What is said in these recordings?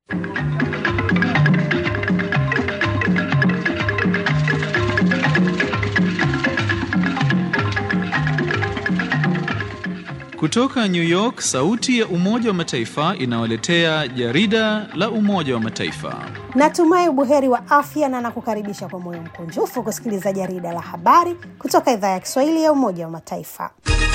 Kutoka New York, sauti ya Umoja wa Mataifa inawaletea jarida la Umoja wa Mataifa. Natumai ubuheri wa afya na nakukaribisha kwa moyo mkunjufu kusikiliza jarida la habari kutoka idhaa ya Kiswahili ya Umoja wa Mataifa.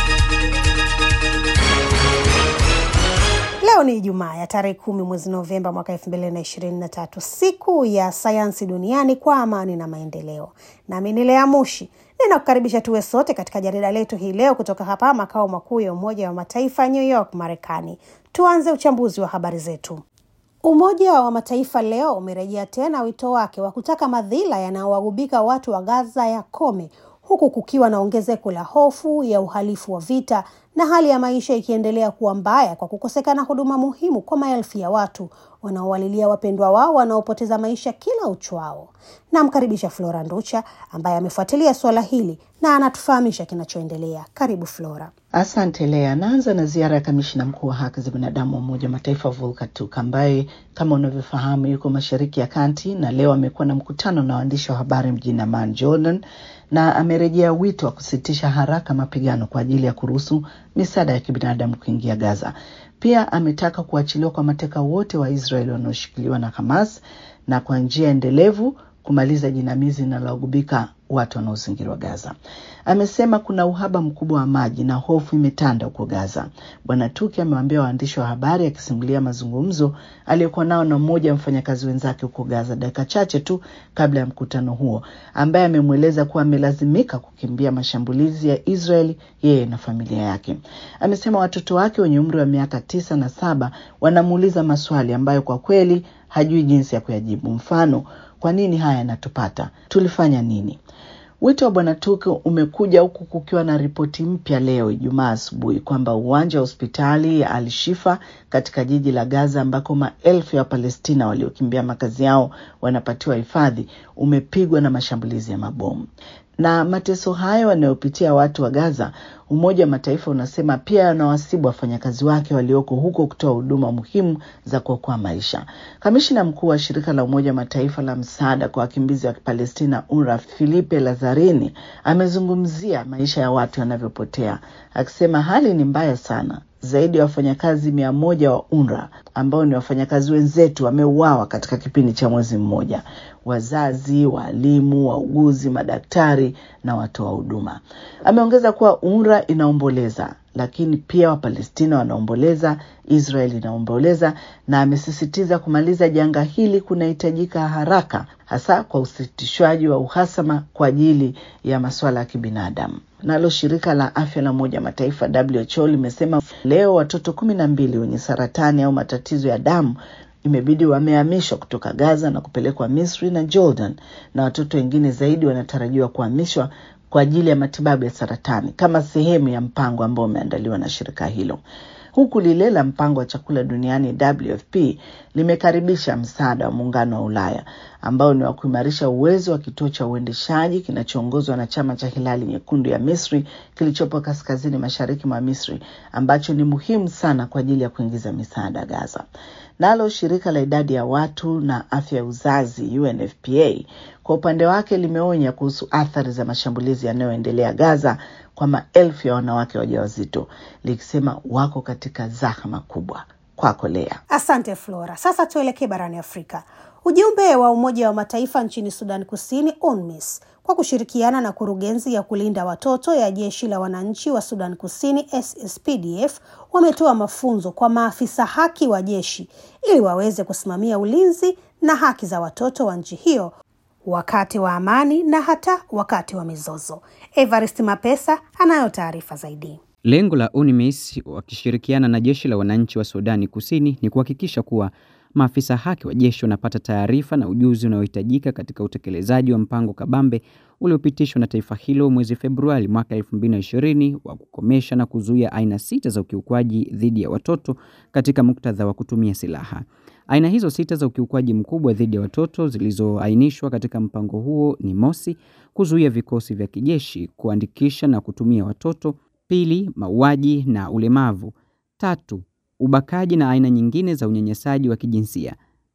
Leo ni Ijumaa ya tarehe kumi mwezi Novemba mwaka elfu mbili na ishirini na tatu, siku ya sayansi duniani kwa amani na maendeleo. Nami ni Lea Mushi ninakukaribisha tuwe sote katika jarida letu hii leo kutoka hapa makao makuu ya Umoja wa Mataifa New York, Marekani. Tuanze uchambuzi wa habari zetu. Umoja wa Mataifa leo umerejea tena wito wake wa kutaka madhila yanayowagubika watu wa Gaza yakome huku kukiwa na ongezeko la hofu ya uhalifu wa vita na hali ya maisha ikiendelea kuwa mbaya kwa kukosekana huduma muhimu kwa maelfu ya watu wanaowalilia wapendwa wao wanaopoteza maisha kila uchwao. Namkaribisha Flora Nducha ambaye amefuatilia suala hili na anatufahamisha kinachoendelea. Karibu Flora. Asante Lea. Naanza na ziara ya kamishina mkuu wa haki za binadamu wa Umoja wa Mataifa Volker Turk ambaye kama unavyofahamu yuko Mashariki ya Kati na leo amekuwa na mkutano na waandishi wa habari mjini Amman, Jordan, na amerejea wito wa kusitisha haraka mapigano kwa ajili ya kuruhusu misaada ya kibinadamu kuingia Gaza. Pia ametaka kuachiliwa kwa mateka wote wa Israeli wanaoshikiliwa na Hamas na kwa njia endelevu kumaliza jinamizi linalogubika watu wanaozingirwa Gaza. Amesema kuna uhaba mkubwa wa maji na hofu imetanda huko Gaza. Bwana Tuki amewaambia waandishi wa habari akisimulia mazungumzo aliyokuwa nao na mmoja wa mfanyakazi wenzake huko Gaza dakika chache tu kabla ya mkutano huo, ambaye amemweleza kuwa amelazimika kukimbia mashambulizi ya Israeli yeye na familia yake. Amesema watoto wake wenye umri wa miaka tisa na saba wanamuuliza maswali ambayo kwa kweli hajui jinsi ya kuyajibu. Mfano, kwa nini haya yanatupata? Tulifanya nini? Wito wa Bwana Turki umekuja huku kukiwa na ripoti mpya leo Ijumaa asubuhi kwamba uwanja wa hospitali ya Al Shifa katika jiji la Gaza ambako maelfu ya Wapalestina waliokimbia makazi yao wanapatiwa hifadhi umepigwa na mashambulizi ya mabomu na mateso hayo wanayopitia watu wa Gaza, Umoja wa Mataifa unasema pia yanawasibu wafanyakazi wake walioko huko kutoa huduma muhimu za kuokoa maisha. Kamishina mkuu wa shirika la Umoja wa Mataifa la msaada kwa wakimbizi wa Palestina, UNRWA, Filipe Lazarini amezungumzia maisha ya watu yanavyopotea, akisema hali ni mbaya sana. Zaidi ya wafanyakazi mia moja wa UNRWA ambao ni wafanyakazi wenzetu wameuawa katika kipindi cha mwezi mmoja: wazazi, waalimu, wauguzi, madaktari na watoa huduma. Ameongeza kuwa UNRWA inaomboleza, lakini pia Wapalestina wanaomboleza, Israel inaomboleza, na amesisitiza kumaliza janga hili kunahitajika haraka, hasa kwa usitishwaji wa uhasama kwa ajili ya masuala ya kibinadamu. Nalo shirika la afya la Umoja wa Mataifa WHO limesema leo watoto kumi na mbili wenye saratani au matatizo ya damu imebidi wamehamishwa kutoka Gaza na kupelekwa Misri na Jordan, na watoto wengine zaidi wanatarajiwa kuhamishwa kwa ajili ya matibabu ya saratani kama sehemu ya mpango ambao umeandaliwa na shirika hilo huku lile la mpango wa chakula duniani WFP limekaribisha msaada wa muungano wa Ulaya ambao ni wa kuimarisha uwezo wa kituo cha uendeshaji kinachoongozwa na chama cha Hilali Nyekundu ya Misri kilichopo kaskazini mashariki mwa Misri ambacho ni muhimu sana kwa ajili ya kuingiza misaada Gaza. Nalo shirika la idadi ya watu na afya ya uzazi UNFPA kwa upande wake limeonya kuhusu athari za mashambulizi yanayoendelea Gaza kwa maelfu ya wanawake wajawazito likisema wako katika zahama kubwa. Kwako Lea. Asante Flora. Sasa tuelekee barani Afrika. Ujumbe wa Umoja wa Mataifa nchini Sudan Kusini, UNMISS, kwa kushirikiana na kurugenzi ya kulinda watoto ya jeshi la wananchi wa Sudan Kusini SSPDF wametoa mafunzo kwa maafisa haki wa jeshi ili waweze kusimamia ulinzi na haki za watoto wa nchi hiyo wakati wa amani na hata wakati wa mizozo. Evarist Mapesa anayo taarifa zaidi. Lengo la UNMISS wakishirikiana na jeshi la wananchi wa Sudani Kusini ni kuhakikisha kuwa maafisa haki wa jeshi wanapata taarifa na ujuzi unaohitajika katika utekelezaji wa mpango kabambe uliopitishwa na taifa hilo mwezi Februari mwaka 2020 wa kukomesha na kuzuia aina sita za ukiukwaji dhidi ya watoto katika muktadha wa kutumia silaha. Aina hizo sita za ukiukwaji mkubwa dhidi ya watoto zilizoainishwa katika mpango huo ni mosi, kuzuia vikosi vya kijeshi kuandikisha na kutumia watoto; pili, mauaji na ulemavu; tatu, ubakaji na aina nyingine za unyanyasaji wa kijinsia;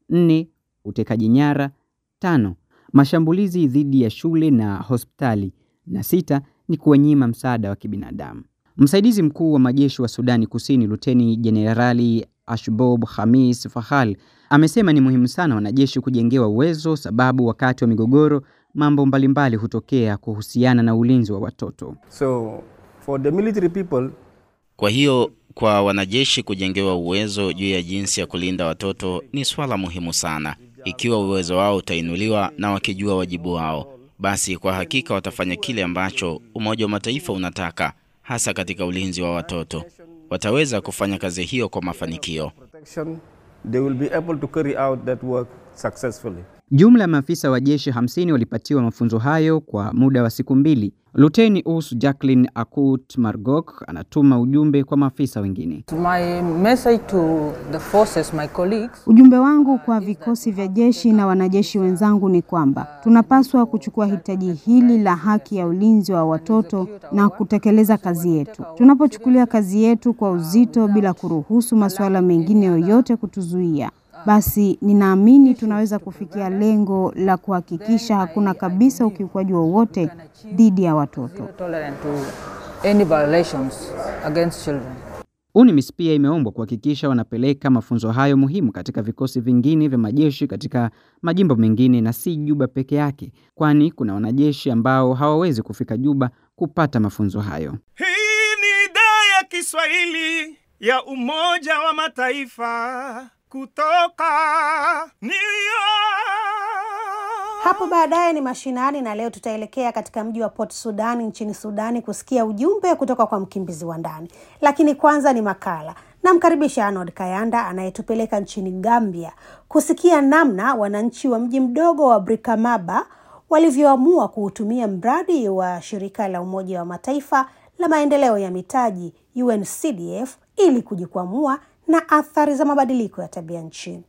nne, utekaji nyara, tano, mashambulizi dhidi ya shule na hospitali, na sita ni kuwanyima msaada wa kibinadamu. Msaidizi mkuu wa majeshi wa Sudani Kusini, Luteni Jenerali Ashbob Hamis Fahal amesema ni muhimu sana wanajeshi kujengewa uwezo, sababu wakati wa migogoro mambo mbalimbali hutokea kuhusiana na ulinzi wa watoto. So for the military people, Kwa hiyo kwa wanajeshi kujengewa uwezo juu ya jinsi ya kulinda watoto ni swala muhimu sana. Ikiwa uwezo wao utainuliwa na wakijua wajibu wao, basi kwa hakika watafanya kile ambacho Umoja wa Mataifa unataka, hasa katika ulinzi wa watoto. Wataweza kufanya kazi hiyo kwa mafanikio. protection, they will be able to carry out that work successfully. Jumla ya maafisa wa jeshi 50 walipatiwa mafunzo hayo kwa muda wa siku mbili. Luteni Us Jacqueline Akut Margok anatuma ujumbe kwa maafisa wengine. My message to the forces, my colleagues, Ujumbe wangu kwa vikosi vya jeshi na wanajeshi wenzangu ni kwamba tunapaswa kuchukua hitaji hili la haki ya ulinzi wa watoto na kutekeleza kazi yetu. Tunapochukulia kazi yetu kwa uzito bila kuruhusu masuala mengine yoyote kutuzuia, basi ninaamini tunaweza kufikia lengo la kuhakikisha hakuna kabisa ukiukwaji wowote dhidi ya watoto. tolerant to any violations against children. UNIMIS pia imeombwa kuhakikisha wanapeleka mafunzo hayo muhimu katika vikosi vingine vya majeshi katika majimbo mengine na si Juba peke yake, kwani kuna wanajeshi ambao hawawezi kufika Juba kupata mafunzo hayo. Hii ni idhaa ya Kiswahili ya Umoja wa Mataifa kutoka New York. Hapo baadaye ni mashinani, na leo tutaelekea katika mji wa Port Sudan nchini Sudani kusikia ujumbe kutoka kwa mkimbizi wa ndani. Lakini kwanza ni makala. Namkaribisha Arnold Kayanda anayetupeleka nchini Gambia kusikia namna wananchi wa mji mdogo wa Brikama walivyoamua kuutumia mradi wa shirika la Umoja wa Mataifa la maendeleo ya mitaji UNCDF ili kujikwamua na athari za mabadiliko ya tabia nchi.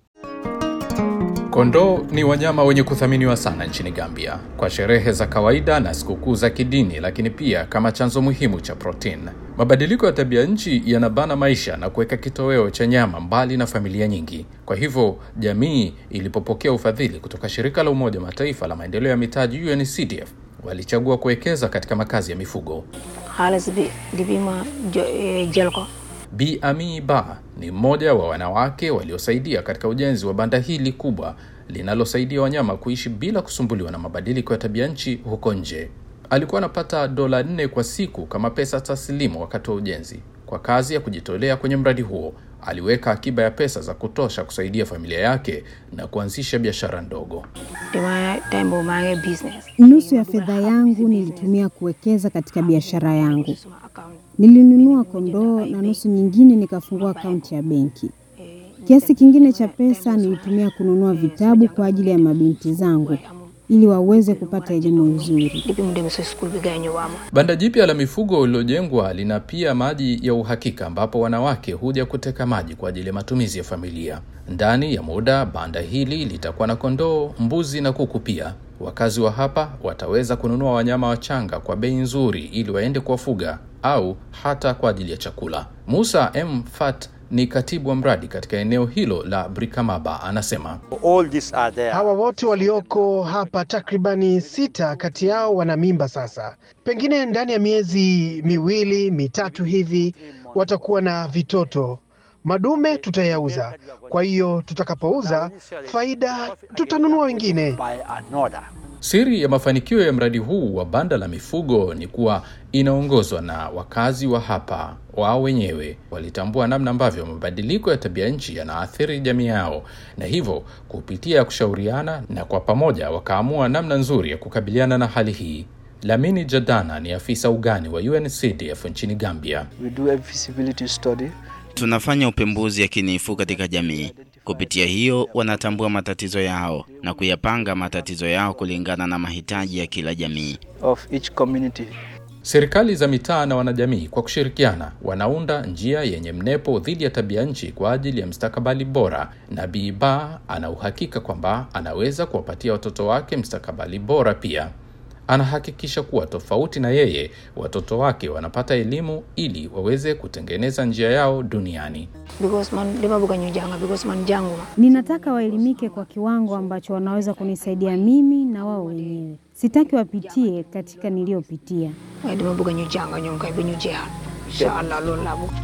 Kondoo ni wanyama wenye kuthaminiwa sana nchini Gambia kwa sherehe za kawaida na sikukuu za kidini, lakini pia kama chanzo muhimu cha protini. Mabadiliko ya tabia nchi yanabana maisha na kuweka kitoweo cha nyama mbali na familia nyingi. Kwa hivyo jamii ilipopokea ufadhili kutoka shirika la Umoja wa Mataifa la maendeleo ya mitaji UNCDF, walichagua kuwekeza katika makazi ya mifugo. xaalis bi depuis ma jo- eh, jël ko Bi Ami Ba ni mmoja wa wanawake waliosaidia katika ujenzi wa banda hili kubwa linalosaidia wanyama kuishi bila kusumbuliwa na mabadiliko ya tabia nchi huko nje. Alikuwa anapata dola nne kwa siku kama pesa taslimu wakati wa ujenzi. Kwa kazi ya kujitolea kwenye mradi huo, aliweka akiba ya pesa za kutosha kusaidia familia yake na kuanzisha biashara ndogo. dama time boobu maa ngi business Nusu ya fedha yangu nilitumia kuwekeza katika biashara yangu. suma account Nilinunua kondoo na nusu nyingine nikafungua akaunti ya benki. Kiasi kingine cha pesa nilitumia kununua vitabu kwa ajili ya mabinti zangu ili waweze kupata elimu nzuri. depuis mu demee sa school bi gars yi ñëw waama Banda jipya la mifugo lililojengwa lina pia maji ya uhakika ambapo wanawake huja kuteka maji kwa ajili ya matumizi ya familia. Ndani ya muda, banda hili litakuwa na kondoo, mbuzi na kuku pia. Wakazi wa hapa wataweza kununua wanyama wachanga kwa bei nzuri ili waende kuwafuga au hata kwa ajili ya chakula. Musa M Fat ni katibu wa mradi katika eneo hilo la Brikamaba, anasema Hawa wote walioko hapa takribani sita kati yao wana mimba sasa. Pengine ndani ya miezi miwili mitatu hivi watakuwa na vitoto. Madume tutayauza, kwa hiyo tutakapouza faida tutanunua wengine. Siri ya mafanikio ya mradi huu wa banda la mifugo ni kuwa inaongozwa na wakazi wa hapa. Wao wenyewe walitambua namna ambavyo mabadiliko ya tabia nchi yanaathiri jamii yao, na hivyo kupitia kushauriana na kwa pamoja wakaamua namna nzuri ya kukabiliana na hali hii. Lamini Jadana ni afisa ugani wa UNCDF nchini Gambia. Tunafanya upembuzi yakinifu katika jamii. Kupitia hiyo, wanatambua matatizo yao na kuyapanga matatizo yao kulingana na mahitaji ya kila jamii. Serikali za mitaa na wanajamii kwa kushirikiana wanaunda njia yenye mnepo dhidi ya tabia nchi kwa ajili ya mstakabali bora, na Biba ana uhakika kwamba anaweza kuwapatia watoto wake mstakabali bora pia. anahakikisha kuwa tofauti na yeye, watoto wake wanapata elimu ili waweze kutengeneza njia yao duniani. because man lima bukan nyujanga because man jangu Ninataka waelimike kwa kiwango ambacho wanaweza kunisaidia mimi na wao wenyewe. Sitaki wapitie katika niliyopitia. ay lima bukan nyujanga nyong kay binyujihan inshallah loolu laa bëgg.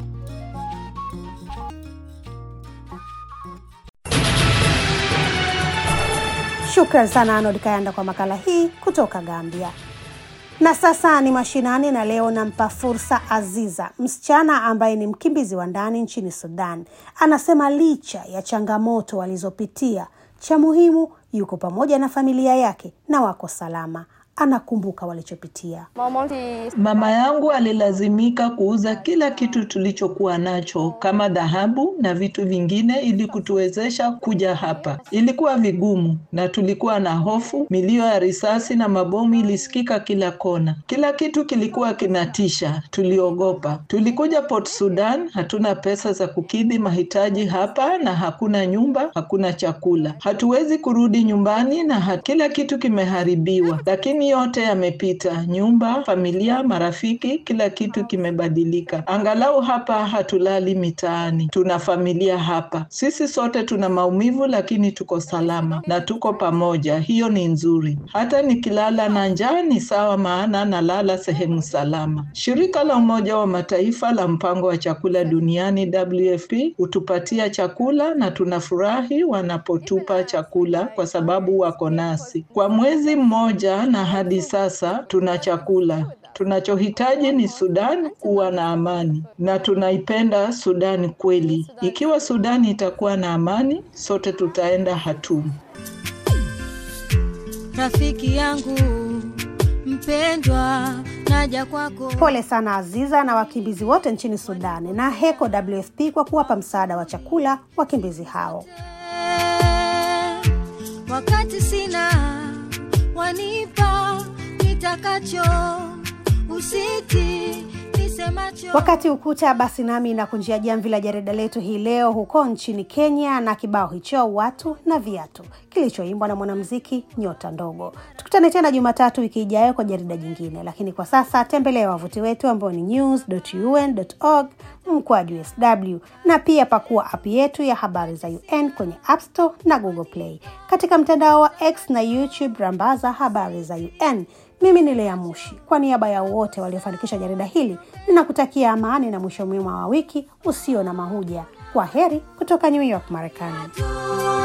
Shukran sana Arnold Kayanda kwa makala hii kutoka Gambia. Na sasa ni mashinani, na leo nampa fursa Aziza, msichana ambaye ni mkimbizi wa ndani nchini Sudan. Anasema licha ya changamoto walizopitia, cha muhimu yuko pamoja na familia yake na wako salama. Anakumbuka walichopitia. Mama yangu alilazimika kuuza kila kitu tulichokuwa nacho kama dhahabu na vitu vingine ili kutuwezesha kuja hapa. Ilikuwa vigumu na tulikuwa na hofu. Milio ya risasi na mabomu ilisikika kila kona. Kila kitu kilikuwa kinatisha, tuliogopa. Tulikuja Port Sudan, hatuna pesa za kukidhi mahitaji hapa na hakuna nyumba, hakuna chakula. Hatuwezi kurudi nyumbani na ha kila kitu kimeharibiwa, lakini yote yamepita. Nyumba, familia, marafiki, kila kitu kimebadilika. Angalau hapa hatulali mitaani, tuna familia hapa. Sisi sote tuna maumivu, lakini tuko salama na tuko pamoja. Hiyo ni nzuri. Hata nikilala na njaa ni sawa, maana nalala sehemu salama. Shirika la Umoja wa Mataifa la Mpango wa Chakula Duniani WFP hutupatia chakula na tunafurahi wanapotupa chakula kwa sababu wako nasi. Kwa mwezi mmoja na hadi sasa tuna chakula. Tunachohitaji ni Sudan kuwa na amani, na tunaipenda Sudan kweli. Ikiwa Sudan itakuwa na amani, sote tutaenda hatumu. Rafiki yangu mpendwa, naja kwako. Pole sana Aziza na wakimbizi wote nchini Sudani na heko WFP kwa kuwapa msaada wa chakula wakimbizi hao. Wakati sina wanipa nitakacho, usiti nisemacho. Wakati ukuta basi, nami nakunjia jamvi la jarida letu hii leo huko nchini Kenya na kibao hicho watu na viatu kilichoimbwa na mwanamuziki Nyota Ndogo. Tukutane tena Jumatatu wiki ijayo kwa jarida jingine, lakini kwa sasa tembelea wavuti wetu ambao ni news.un.org mkwaju sw na pia pakua app yetu ya habari za UN kwenye App Store na Google Play. Katika mtandao wa X na YouTube rambaza habari za UN. Mimi ni Lea Mushi, kwa niaba ya wote waliofanikisha jarida hili, ninakutakia amani na mwisho mwema wa wiki usio na mahuja. Kwa heri kutoka New York, Marekani.